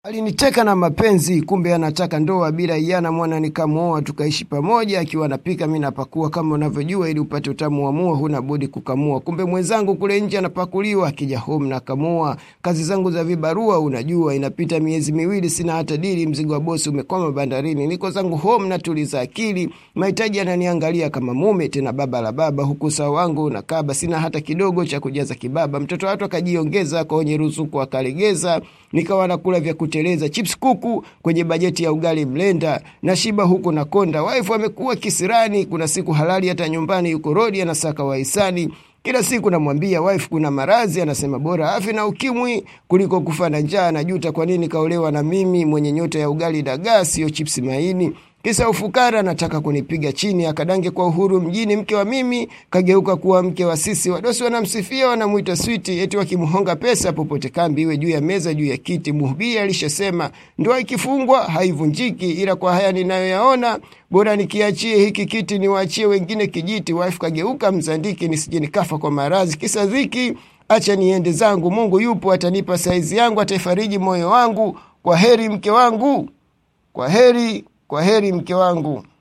Aliniteka na mapenzi, kumbe anataka ndoa bila iana. Mwana nikamwoa, tukaishi pamoja, akiwa anapika mi napakua. Kama unavyojua, ili upate utamu wa mua huna budi kukamua. Kumbe mwenzangu kule nje anapakuliwa, akija home na kamua. Kazi zangu za vibarua, unajua, inapita miezi miwili sina hata dili. Mzigo wa bosi umekwama bandarini, niko zangu home natuliza akili. Mahitaji ananiangalia kama mume, tena baba la baba, huku sawa wangu unakaba, sina hata kidogo cha kujaza kibaba. Mtoto watu akajiongeza kwenye ruzuku akalegeza, nikawa nakula vya kuteleza chips kuku kwenye bajeti ya ugali mlenda na shiba huku na konda. Wife amekuwa kisirani, kuna siku halali hata nyumbani yuko rodi anasaka wahisani. Kila siku namwambia wife kuna marazi, anasema bora afi na ukimwi kuliko kufa na njaa. Najuta kwa nini kaolewa na mimi mwenye nyota ya ugali dagaa, sio chips maini kisa ufukara nataka kunipiga chini, akadange kwa uhuru mjini. Mke wa mimi kageuka kuwa mke wa sisi. Wadosi wanamsifia wanamwita switi, eti wakimhonga pesa popote kambi, iwe juu ya meza, juu ya kiti. Mhubiri alishasema ndoa ikifungwa haivunjiki, ila kwa haya ninayoyaona bora nikiachie hiki kiti niwaachie wengine kijiti. Wife kageuka mzandiki, nisije nikafa kwa maradhi kisa dhiki. Acha niende zangu, Mungu yupo, atanipa saizi yangu, ataifariji moyo wangu. Kwa heri mke wangu, kwa heri kwa heri mke wangu.